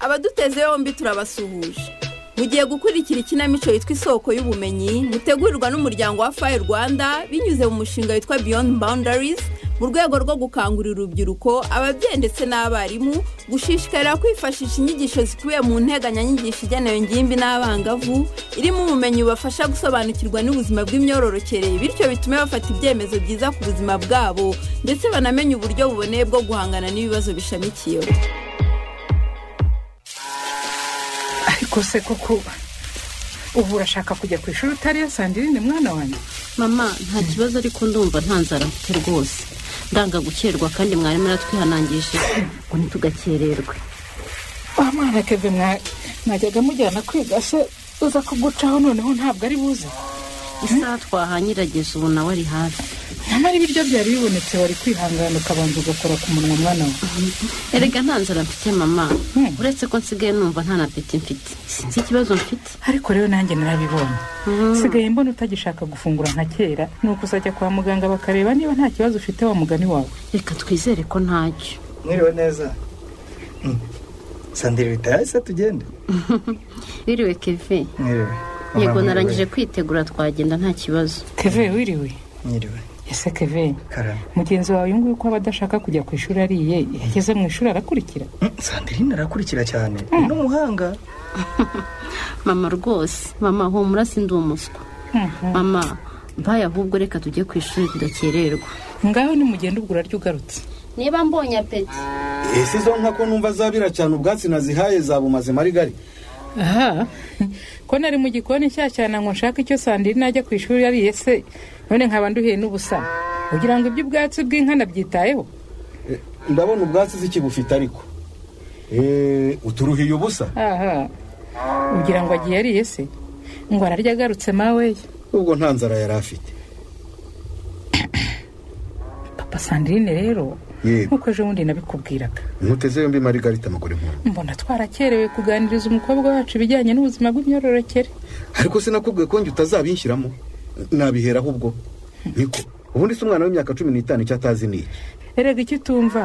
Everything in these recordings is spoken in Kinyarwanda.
abaduteze yombi turabasuhuje mugiye gukurikira ikinamico yitwa isoko y'ubumenyi mutegurirwa n'umuryango wa fayi rwanda binyuze mu mushinga witwa beyond boundaries mu rwego rwo gukangurira urubyiruko ababyeyi ndetse n'abarimu gushishikarira kwifashisha inyigisho zikubiye mu nteganyanyigisho igenewe ingimbi n'abangavu irimo ubumenyi bubafasha gusobanukirwa n'ubuzima bw'imyororokere bityo bitume bafata ibyemezo byiza ku buzima bwabo ndetse banamenye uburyo buboneye bwo guhangana n'ibibazo bishamikiyeho ariko se koko ubu urashaka kujya ku ishuri utariyo sandirine mwana wanjye mama nta kibazo ariko ndumva nta nzara mfite rwose ndanga gukererwa kandi mwarimu yaratwihanangije ngo ntitugakererwe wa mwana keve mwa- mwajyaga mujyana kwiga se uza kugucaho noneho ntabwo ari buze isaha twahanyirageze ubu nawe ari hafi nyamara ibiryo byari bibonetse wari kwihangana ukabanza ugakora ku munwa mwana wawe erega nta nzara mfite mama Hmm. uretse ko nsigaye numva nta na peti mfite sinzi ikibazo mfite ariko rero nanjye narabibonye sigaye mbona utagishaka gufungura nka kera ni ukuzajya kwa muganga bakareba niba nta kibazo ufite wa mugani wawe reka twizere ko ntacyo mwiriwe neza Mm. sandire bitaye se tugende wiriwe keve mwiriwe yego Mwiriwe. narangije kwitegura twagenda nta kibazo keve wiriwe mwiriwe ese keve karame mugenzi wawe uyu nguyu ko aba adashaka kujya ku ishuri ariye iyo ageze mu ishuri arakurikira Mm, sandrine arakurikira cyane ni n'umuhanga mama rwose mama humura sindi umuswa mama baye ahubwo reka tujye ku ishuri tudakererwa ngaho nimugenda ubwo urarya ugarutse niba mbonye apeti ese izo nka ko numva zabira cyane ubwatsi nazihaye zabumaze marigari aha ko nari mu gikoni cya cyane ngo nshake icyo sandiri najya ku ishuri ariye se none nkaba nduhiye n'ubusa kugira ngo iby'ubwatsi bw'inka nabyitayeho Eh, ndabona ubwatsi zikibufite ariko Eh, uturuhiye ubusa aha ugira ngo agiye ariye se ngo ararya agarutse mawe ubwo nta nzara yari afite papa sandirine rero Yego. nk'uko ejo bundi nabikubwiraga ntuteze yombi marigarita amaguru nkuru mbona twarakerewe kuganiriza umukobwa wacu ibijyanye n'ubuzima bw'imyororokere ariko sinakubwiye ko njye utazabinshyiramo nabiheraho ubwo niko ubundi si umwana w'imyaka cumi n'itanu icyo atazi ni iki erega icyo utumva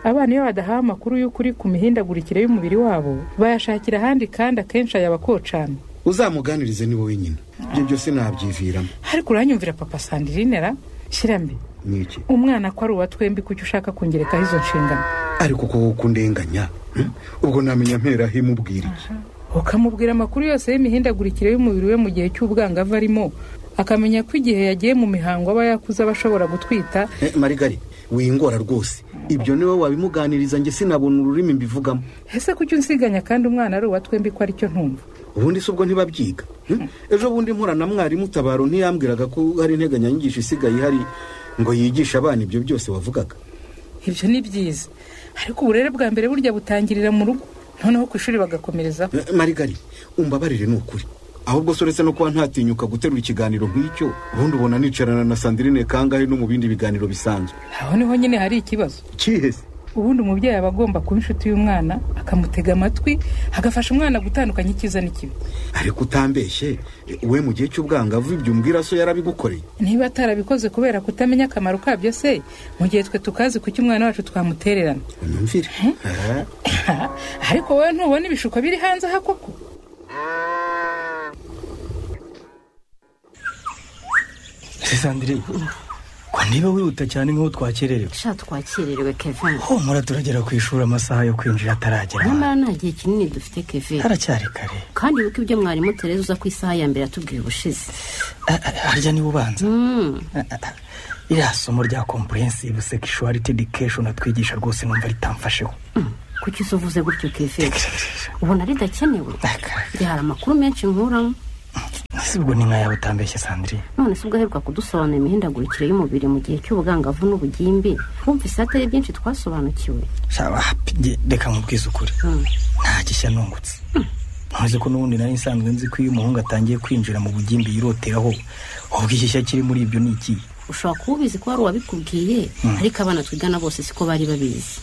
abana iyo badahawe amakuru y'ukuri ku mihindagurikire y'umubiri wabo bayashakira ahandi kandi akenshi ayabakocana uzamuganirize ni wowe nyine ibyo byose nabyiviramo ariko uranyumvira papa sandirine ra shyira mbi ni iki umwana ko ari uwa twembi kuki ushaka kungerekaho izo nshingano ariko ko kundenganya hmm? ubwo namenya mpera himubwira iki ukamubwira amakuru yose y'imihindagurikire y'umubiri we mu gihe cy'ubwangavu arimo akamenya ko igihe yagiye mu mihango aba yakuze aba ashobora gutwita Eh, marigari wingora rwose ibyo niwe wabimuganiriza njye sinabona ururimi mbivugamo ese kuki unsiganya kandi umwana ari uwa twembi ko aricyo ntumva ubundi si ubwo ntibabyiga hmm? ejo bundi mpura na mwarimu tabaro ntiyambwiraga ko hari integanyanyigisho isigaye ihari ngo yigishe abana ibyo byose wavugaga ibyo ni byiza ariko uburere bwa mbere burya butangirira mu rugo noneho ku ishuri bagakomerezaho Eh, marigari umbabarire ni ukuri ahubwo so uretse no kuba ntatinyuka guterura ikiganiro nk'icyo ubundi ubona nicarana na sandirine kangahe no mu bindi biganiro bisanzwe aho niho nyine hari ikibazo kihese ubundi umubyeyi aba agomba kuba inshuti y'umwana akamutega amatwi agafasha umwana gutandukanya icyiza n'ikibi ariko utambeshye eh, we mu gihe cy'ubwangavu ibyo umbwira so yarabigukoreye niba atarabikoze kubera kutamenya akamaro kabyo se mu gihe twe tukazi kuki umwana wacu twamutererana unyumvire Eh? ariko wowe ntubona ibishuko biri hanze aha koko se sandrine ko niba wihuta cyane nk'uwo twakererewe sha twakererewe keve humura turagera ku ishuri amasaha yo kwinjira ataragera nyamara nta gihe kinini dufite keve haracyari kare kandi wibuke ibyo mwarimu tereza uza ku isaha ya mbere yatubwiye ubushize Ah, ah, harya niba ubanza Mm. Ah, ah, ah. iriya somo rya comprehensive sexuality education atwigisha rwose numva ritamfasheho kuki se uvuze gutyo keve ubona ridakenewe igihe hari amakuru menshi nkuramo si ubwo ni nk'aya utambeshye sandrine none se ubwo aheruka kudusobanurira imihindagurikire y'umubiri mu gihe cy'ubugangavu n'ubugimbi wumvise hatari byinshi twasobanukiwe shaba hapi, nge- reka nkubwize ukuri Mm. nta gishya nungutse ntuzi ko n'ubundi nari nsanzwe nzi ko iyo umuhungu atangiye kwinjira mu bugimbi yiroteraho ubwo igishyashya kiri muri ibyo ni iki ushobora kuba ubizi ko hari uwabikubwiye ariko abana twigana bose siko bari babizi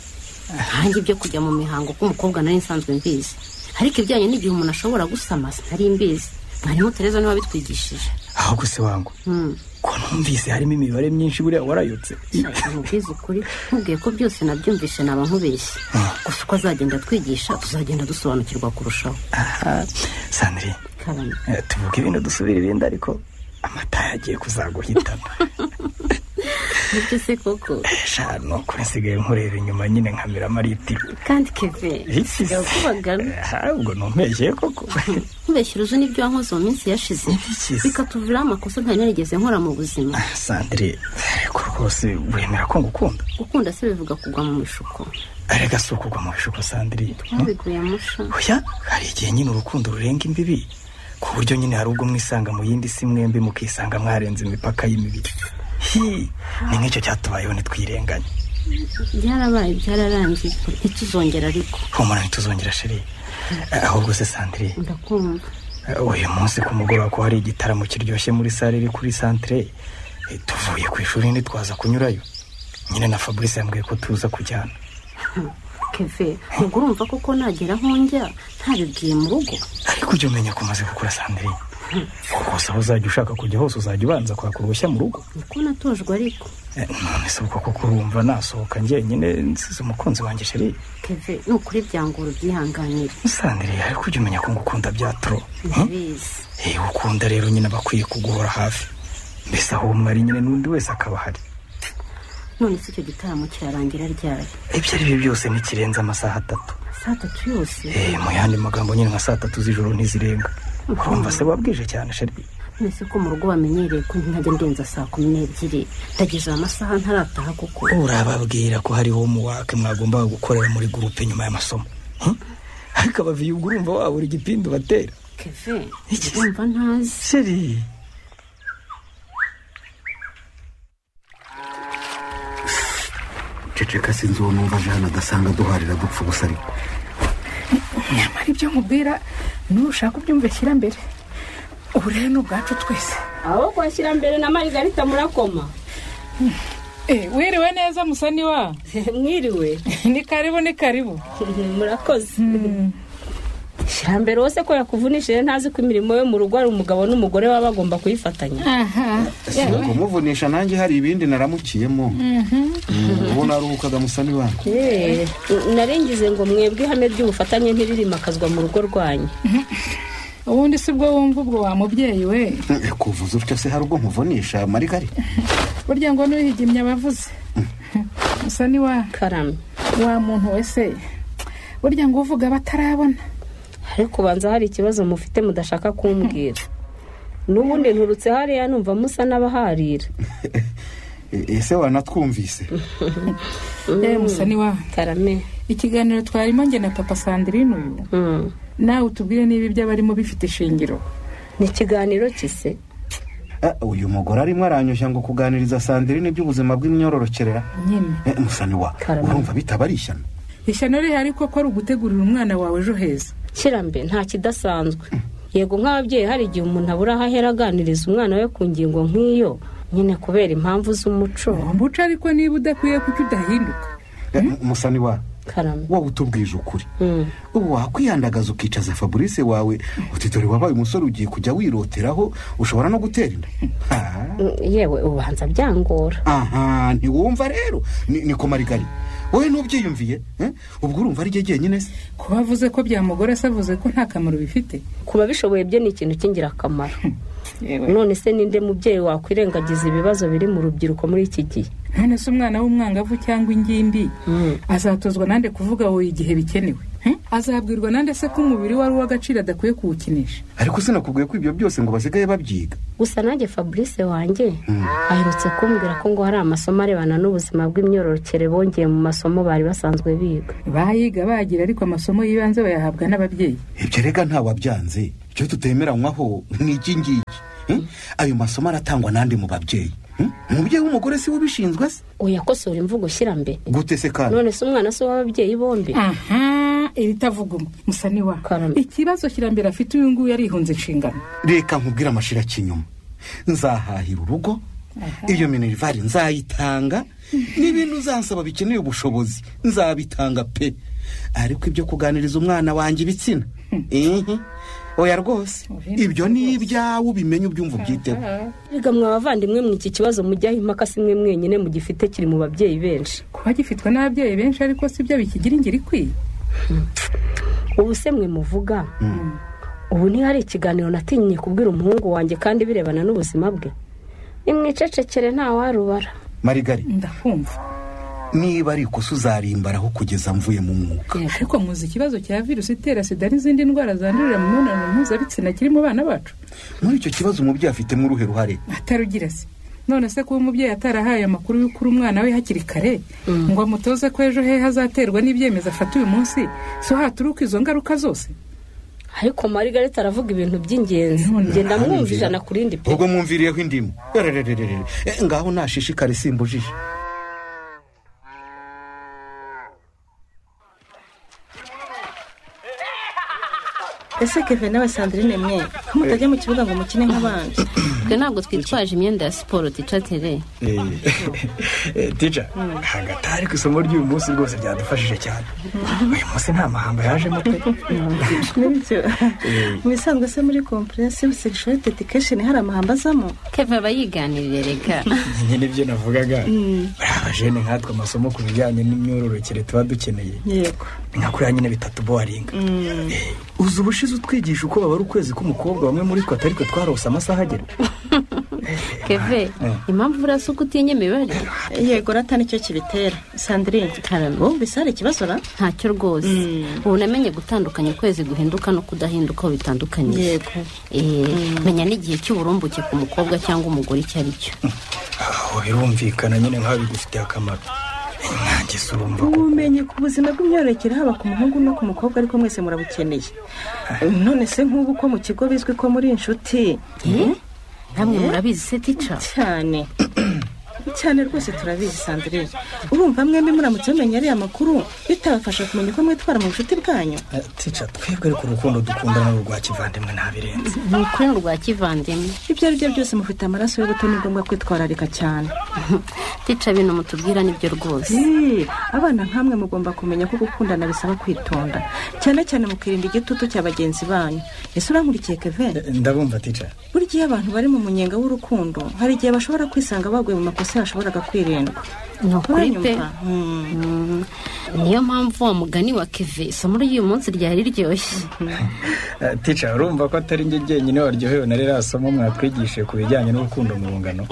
nkange ibyo kujya mu mihango k'umukobwa nari nsanzwe mbizi ariko ibijyanye n'igihe umuntu ashobora gusama sinari mbizi mwarimu tereza niwe wabitwigishije aho gusa wangu Hmm. ko numvise harimo imibare myinshi buriya warayotse nkubwize ukuri nkubwiye ko byose nabyumvishe naba nkubeshye gusa uko azagenda atwigisha tuzagenda dusobanukirwa kurushaho aha sandrine Karame. eh, tuvuge ibintu dusubira ibindi ariko amata yagiye kuzaguhitana nibyo se koko sha ni ukuri nsigaye nkureba inyuma nyine nkamiramo litiro kandi keve sigaye kubagana ubwo numpeshye koko nkubeshyira uzi n'ibyo wankoze mu minsi yashize Ntibikize. bikatuviraho amakosa ntari narigeze nkora mu buzima sandrine ariko rwose wemera ko ngukunda gukunda se bivuga kugwa mu mishuko arega si ukugwa mu bishuko sandrine twabiguye musha oya hari igihe nyine urukundo rurenga imbibi ku buryo nyine hari ubwo mwisanga mu yindi si mwembi mukisanga mwarenze imipaka y'imibiri hi ni nk'icyo cyatubayeho ntitwirenganye byarabaye byararangiye ntituzongera ariko humura ntituzongera sheri Eh, ahubwo se sandrine ndakumva Eh, uyu munsi ku mugoroba ko hari igitaramo kiryoshye muri sale iri kuri santire Eh, tuvuye ku ishuri ntitwaza kunyurayo nyine na fabrice yambwiye ko tuza kujyana keve ntabwo urumva koko nagera aho njya ntabibwiye mu rugo ariko ujya umenya ko umaze gukura sandrine rwose aho uzajya ushaka kujya hose uzajya ubanza kwaka uruhushya mu rugo niko natojwe ariko Eh, none se ubwo koko urumva nasohoka njyenyine nsize umukunzi wanjye sheri keve ni ukuri byangora ubyihanganire sandrine ariko ujya umenya ko ngukunda bya turo ndabizi Eh, ukunda rero nyine aba akwiye kuguhora hafi mbese aho umwe ari nyine n'undi wese akaba ahari none se icyo gitaramo kirarangira ryari ibyo ari byo byose ntikirenze amasaha atatu saa tatu yose Eh, mu yandi magambo nyine nka saa tatu z'ijoro ntizirenga urumva se wabwije cyane sheri mwese ko mu rugo bamenyereye ko ntajya ndenza saa kumi n'ebyiri ndageze amasaha ntarataha kuko urababwira ko hari homework mwagombaga gukorera muri gurupe nyuma y'amasomo Hm? ariko abaviye ubwo urumva wabura igipindi ubatera keve Iki se? ndumva ntazi sheri ceceka sinzi uwo numva jana agasanga duharira dupfa ubusa ariko nyamara ibyo nkubwira nushaka ubyumveshyira mbere ubu rero ni ubwacu twese aho kwashyira mbere na marigarita murakoma Eh, wiriwe neza musaniwa mwiriwe ni karibu ni karibu murakoze shyira mbere wose ko yakuvunishije ntazi ko imirimo yo mu rugo ari umugabo n'umugore baba bagomba kuyifatanya aha si kumuvunisha nanjye hari ibindi naramukiyemo ubu naruhukaga musani wanyu Eh, narengize ngo mwebwe ihame ry'ubufatanye ntirimakazwa mu rugo rwanyu ubundi si bwo wumva ubwo wa mubyeyi we Eh, kuvuza utyo se hari ubwo nkuvunisha marigari burya ngo n'uhigimye abavuze musaniwa karame wa muntu wese burya ngo uvuga batarabona ariko ubanza hari ikibazo mufite mudashaka kumbwira n'ubundi nturutse hariya numva musa n'abaharira Eh, ese wanatwumvise yewe musa niwa karame ikiganiro twarimo nge na papa sandrine uyu Mm. nawe utubwire niba ibyo abarimo bifite ishingiro ni ikiganiro kise Eh, uyu mugore arimo aranyushya ngo kuganiriza sandrine iby'ubuzima bw'imyororokerera nyine Eh, musani wa Karame. urumva bitaba ari ishyano ishyano rihari koko ari ugutegurira umwana wawe ejo heza kirambe nta kidasanzwe yego nk'ababyeyi hari igihe umuntu abura aho ahera aganiriza umwana we ku ngingo nk'iyo nyine kubera impamvu z'umuco umuco ariko niba udakwiye kuki udahinduka Eh, musani wa karame wowe utubwije ukuri Mm. ubu wakwihandagaza ukicaza fabrice wawe uti dore wabaye umusore ugiye kujya wiroteraho ushobora no gutera inda Ah. Mm, yewe ubanza byangora aha ntiwumva rero ni, ni ko marigari wowe ntubyiyumviye eh? ubwo urumva ari jye jyenyine se kuba avuze ko byamugora se avuze ko nta kamaro bifite ku babishoboye byo ni ikintu cy'ingirakamaro yewe none se ninde mubyeyi wakwirengagiza ibibazo biri mu rubyiruko muri iki gihe none se umwana w'umwangavu cyangwa ingimbi Mm. azatozwa nande kuvuga buri gihe bikenewe Hm? azabwirwa nande se ko umubiri we ari uw'agaciro adakwiye kuwukinisha ariko sinakubwiye ko ibyo byose ngo basigaye babyiga gusa nanjye fabrice wanjye aherutse kumbwira ko ngo hari amasomo arebana n'ubuzima bw'imyororokere bongeye mu masomo bari basanzwe biga bayiga bagira ariko amasomo y'ibanze bayahabwa n'ababyeyi ibyo rega ntawabyanze icyo tutemeranywaho ni iki ngiki eh? ayo masomo aratangwa n'andi mu babyeyi eh? umubyeyi w'umugore si we ubishinzwe se uyakosora imvugo ushyirambere gute se kandi none se umwana se w'ababyeyi bombi aha iritavuguma musa niwa Karame. ikibazo kirambere afite uyu nguyu yarihunze inshingano reka nkubwire amashira kinyuma nzahahira urugo iyo minerivare nzayitanga n'ibintu uzansaba bikeneye ubushobozi nzabitanga pe ariko ibyo kuganiriza umwana wanjye ibitsina Ihi. oya rwose ibyo ni ibyawe ubimenye ubyumva ubyiteho Erega mwa bavandimwe mwe iki kibazo mujyaho impaka si mwe mwenyine mugifite kiri mu babyeyi benshi kuba gifitwe n'ababyeyi benshi ariko si byo bikigira ingiri ikwiye ubu se mwe muvuga ubu ntihari ikiganiro natinye kubwira umuhungu wanjye kandi birebana n'ubuzima bwe nimwicecekere ntawarubara marigari ndakumva niba ari ikosa uzarimbaraho kugeza mvuye mu mwuka ariko muzi ikibazo cya virusi itera sida n'izindi ndwara zandurira mu mibonano mpuzabitsina kiri mu bana bacu muri icyo kibazo umubyeyi afitemo uruhe ruhare atarugira se none se kuba umubyeyi atarahaye amakuru y'uko uri umwana we hakiri kare ngo amutoze ko ejo he hazaterwa n'ibyemezo afata uyu munsi si uhaturuka izo ngaruka zose ariko marigarita aravuga ibintu by'ingenzi genda mwumva ijana ku rindi pe ubwo mwumviriyeho indimu Ererererere. Eh, ngaho nashishikare simbujije ese keve nawe sandrine mwe ko mutajya mu kibuga ngo mukine nk'abandi twe ntabwo twitwaje imyenda ya siporo ticatere tija hagati ariko isomo ry'uyu munsi rwose ryadufashije cyane uyu munsi nta mahamba yajemo pe n'ibyo mu bisanzwe se muri comprehensive sexual education hari amahamba azamo keve aba yiganirira reka nyine nibyo navugaga buriya abajene nkatwe amasomo ku bijyanye n'imyororokere tuba dukeneye yego ni nka kuriya nyine bitatu bowaringa uzi ubushize utwigisha uko babara ukwezi k'umukobwa bamwe muri twe atari twe twarose amasaha agera keve impamvu buriya si uko utinya imibare yego rata nicyo kibitera sandrine Karame. wumvise hari ikibazo ra ntacyo rwose ubu namenye gutandukanya ukwezi guhinduka no kudahinduka aho bitandukanye yego menya n'igihe cy'uburumbuke ku mukobwa cyangwa umugore icyo ari cyo aho birumvikana nyine nk'aho bigufitiye akamaro nkange se urumva ko ubumenyi ku buzima bw'imyororokere haba ku muhungu no ku mukobwa ariko mwese murabukeneye none se nk'ubu ko mu kigo bizwi ko muri inshuti namwe murabizi se tica cyane cyane rwose turabizi sandrine urumva mwembi muramutse mumenye ariya makuru bitabafasha kumenya uko mwitwara mu bucuti bwanyu tica twebwe ariko urukundo dukundana n'urwa kivandimwe ntabirenze ni ukuri ni urwa kivandimwe ibyo ari byo byose mufite amaraso y'ubuto ni ngombwa kwitwararika cyane tica bino mutubwira nibyo rwose Ii, abana nk'amwe mugomba kumenya ko gukundana bisaba kwitonda cyane cyane mukirinda igitutu cya bagenzi banyu ese urankurikiye kevin ndabumva tica buri gihe abantu bari mu munyenga w'urukundo hari igihe bashobora kwisanga baguye mu makosa yashoboraga kwirindwa ni ukuri pe Uranyumva? Mm. Mm. niyo mpamvu wa mugani wa keve isomo ry'uyu munsi ryari riryoshye tica urumva ko atari njye jyenyine waryohewe na ririya somo mwatwigishije ku bijyanye n'urukundo mu rungano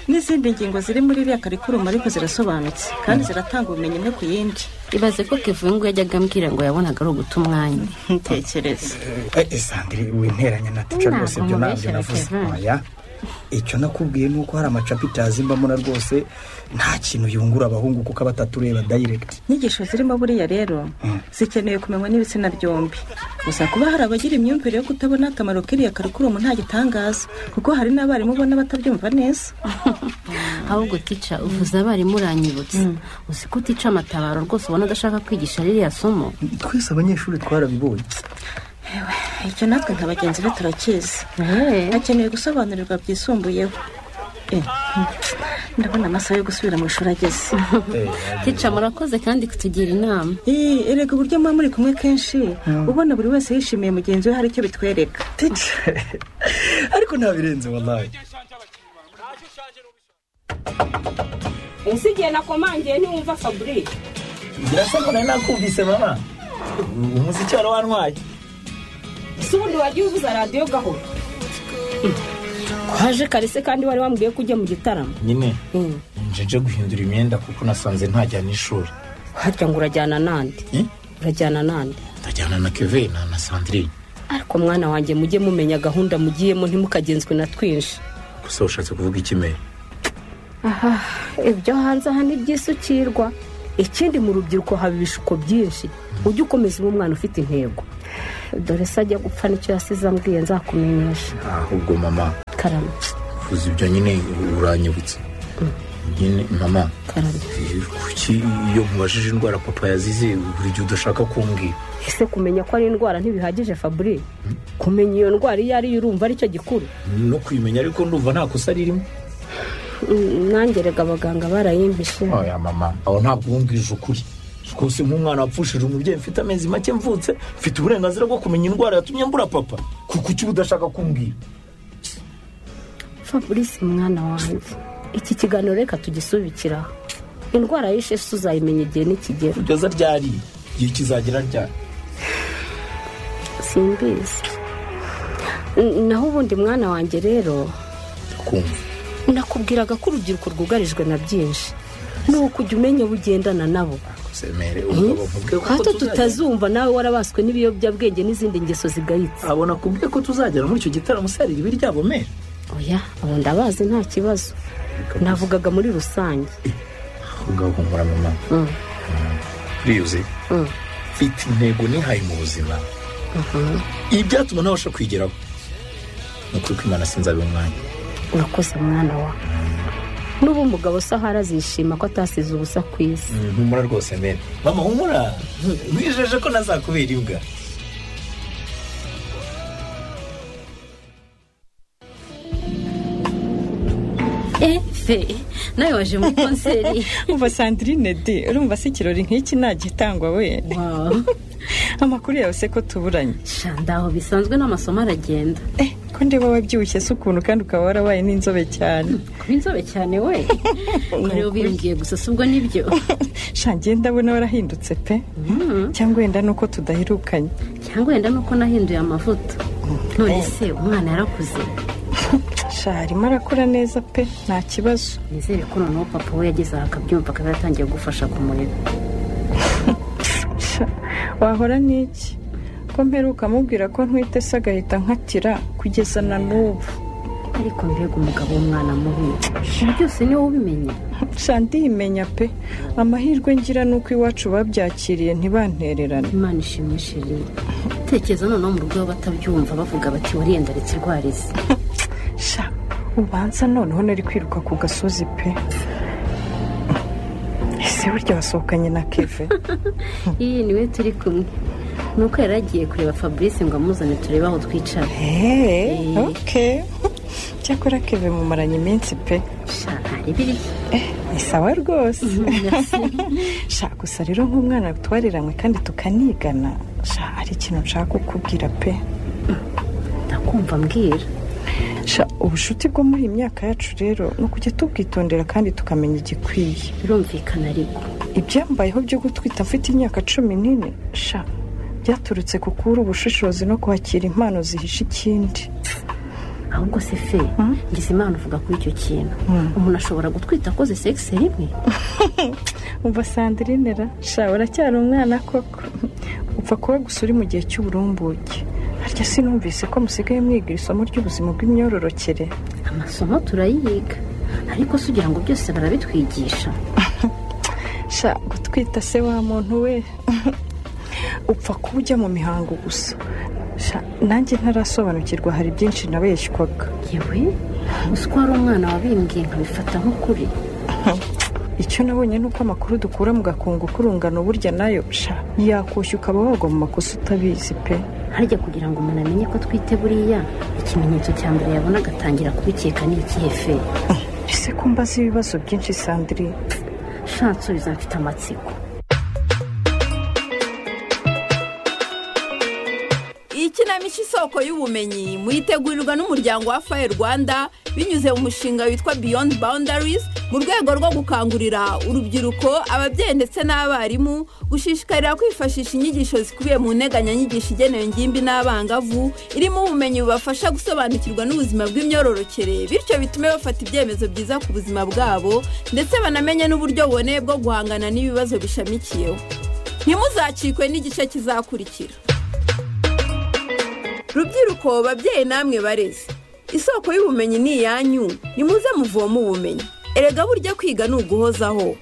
n'izindi ngingo ziri muri iriya karikurumu ariko zirasobanutse kandi ziratanga ubumenyi imwe ku yindi ibaze ko keve uyu nguyu yajyaga ambwira ngo yabonaga ari uguta umwanya ntekereza Eh, eh, sandire winteranya na tica Ntabwo rwose ibyo ntabyo mubeshyera navuze Kevin. oya icyo nakubwiye ni uko hari amacapitazi mbamo na rwose nta kintu yungura abahungu kuko aba atatureba dayiregiti inyigisho zirimo buriya rero zikeneye kumenywa n'ibitsina byombi gusa kuba hari abagira imyumvire yo kutabona akamaro k'iriya karikurumu nta gitangaza kuko hari n'abarimu ubona batabyumva neza ahubwo tica uvuze abarimu uranyibutse uzi ko utica amatabaro rwose ubona adashaka kwigisha ririya somo twese abanyeshuri twarabibonye icyo natwe nka bagenzi be turakizi Eh, hakenewe gusobanurirwa byisumbuyeho Eh, ndabona amasaha yo gusubira mu ishuri ageze tica murakoze kandi kutugira inama Ii, erega uburyo muba muri kumwe kenshi ubona buri wese yishimiye mugenzi we hari icyo bitwereka ariko ntabirenze wallahi ese igihe nakomangiye ntiwumva fabrice birasa ko nari nakumvise mama umuziki wari wantwaye ese ubundi wagiye uvuza radiyo gahoro kwaje karese kandi wari wambwiye ko ujya mu gitaramo nyine Mm. nje nje guhindura imyenda kuko nasanze ntajyana n'ishuri harya ngo urajyana nande Eh? urajyana nande ndajyana na keve na na sandrine ariko mwana wanjye mujye mumenya gahunda mugiyemo ntimukagenzwe na twinshi gusa ushatse kuvuga iki mere aha ibyo hanze aha ni ibyisukirwa ikindi mu rubyiruko haba ibishuko byinshi ujye ukomeza uba umwana ufite intego dore se ajya gupfa nicyo yasize ambwiye nzakumenyesha ahubwo mama karame uvuze ibyo nyine uranyibutse nyine mama karame eh, kuki iyo nkubajije indwara papa yazize buri gihe udashaka kumbwira ese kumenya ko ari indwara ntibihagije fabure kumenya iyo ndwara iyo ariyo urumva aricyo gikuru no kuyimenya ariko ndumva nta kosa ririmo Mm, nanjye rega abaganga barayimbishe oya mama aho ntabwo wumvije ukuri rwose nk'umwana wapfushije umubyeyi mfite amezi make mvutse mfite uburenganzira bwo kumenya indwara yatumye mbura papa kuki uba udashaka kumbwira fabrice mwana wanjye iki kiganiro reka tugisubikiraho indwara y'isheshi tuzayimenya igihe nikigera kugeza ryari igihe kizagera ryari simbizi N- naho ubundi mwana wanjye rero kumva nakubwiraga ko urubyiruko rwugarijwe na byinshi ni ukujya umenya ubugendana nabo semere umugabo mubwe ko hato tuzagera. tutazumva nawe warabaswe n'ibiyobyabwenge n'izindi ngeso zigayitse abona kubwe ko tuzagera muri icyo gitaramo usarira ibi ryabo mere oya abo ndabazi nta kibazo navugaga muri rusange ngaho humura mama Mm. biyuze Mm. mfite intego nihaye mu buzima ibi byatuma ntabasha kwigeraho ni ukuri ko imana sinzabe umwanya urakoze mwana wawe n'ubu umugabo se aho arazishima ko atasize ubusa ku isi humura rwose mene mama humura mwijeje ko nazakubera imbwa efe nawe waje muri konseri uva sandirine de urumva se ikirori nk'iki ntagitangwa we Wow. amakuru yawe se ko tuburanye Sha, ndaho bisanzwe n'amasomo aragenda eh ko ndeba wabyibushye se ukuntu kandi ukaba warabaye n'inzobe cyane kuba inzobe cyane we rero biyumviye gusa si ubwo nibyo shangiye ndabona warahindutse pe cyangwa wenda nuko tudaherukanye cyangwa wenda nuko nahinduye amavuta none se umwana yarakuze sha arimo arakura neza pe nta kibazo nizere ko noneho papa we yageze aha akabyumva akaba yatangiye gufasha kumurera Sha, wahora n'iki ko mperuka amubwira ko ntwite se agahita nkatira kugeza na n'ubu ariko mbega umugabo w'umwana mubi ibi byose niwe ubimenye sha ndimenya pe amahirwe ngira nuko iwacu babyakiriye ntibantererane imana ishimishije tekereza noneho mu rugo batabyumva bavuga bati wariye ndaritse irwarize sha ubanza noneho nari kwiruka ku gasozi pe ese burya wasohokanye na keve iyi niwe turi kumwe nuko yari agiye kureba fabrice ngo amuzane turebe aho twicara Hey, okay. cyakora keve mumaranye iminsi pe sha ari biriya ni sawa rwose sha gusa rero nk'umwana twariranywe kandi tukanigana sha hari ikintu nshaka kukubwira pe ndakumva mbwira sha ubushuti bwo muri iyi myaka yacu rero ni ukujya tubwitondera kandi tukamenya igikwiye birumvikana ariko ibyambayeho byo gutwita mfite imyaka cumi n'ine sha byaturutse ku kubura ubushishozi no kwakira impano zihishe ikindi ahubwo se fe ngize imana uvuga kuri icyo kintu umuntu ashobora gutwita akoze segisi rimwe umva sandirine ra sha uracyari umwana koko upfa kuba gusa uri mu gihe cy'uburumbuke harya sinumvise ko musigaye mwiga isomo ry'ubuzima bw'imyororokere amasomo turayiga ariko se ugira ngo byose barabitwigisha sha gutwita se wa muntu we upfa kuba ujya mu mihango gusa sha nanjye ntarasobanukirwa hari byinshi nabeshywaga yewe uzi ko hari umwana wabimbwiye nkabifata nk'ukuri icyo nabonye ni uko amakuru dukura mu gakungu k'urungano burya nayo sha yakushya ukaba wagwa mu makosa utabizi pe harya kugira ngo umuntu amenye ko atwite buriya ikimenyetso cya mbere yabona agatangira kubikeka ni ikihe fe ese ko mbaza ibibazo byinshi sandrine shatse bizafite amatsiko Iyi kinamico isoko y'ubumenyi muyitegurirwa n'umuryango wa faye rwanda binyuze mu mushinga witwa beyond boundaries mu rwego rwo gukangurira urubyiruko ababyeyi ndetse n'abarimu gushishikarira kwifashisha inyigisho zikubiye mu nteganyanyigisho igenewe ingimbi n'abangavu irimo ubumenyi bubafasha gusobanukirwa n'ubuzima bw'imyororokere bityo bitume bafata ibyemezo byiza ku buzima bwabo ndetse banamenye n'uburyo buboneye bwo guhangana n'ibibazo bishamikiyeho ntimuzacikwe n'igice kizakurikira rubyiruko babyeyi namwe bareze isoko y'ubumenyi ni iyanyu nimuze muvoma ubumenyi erega burya kwiga ni uguhozaho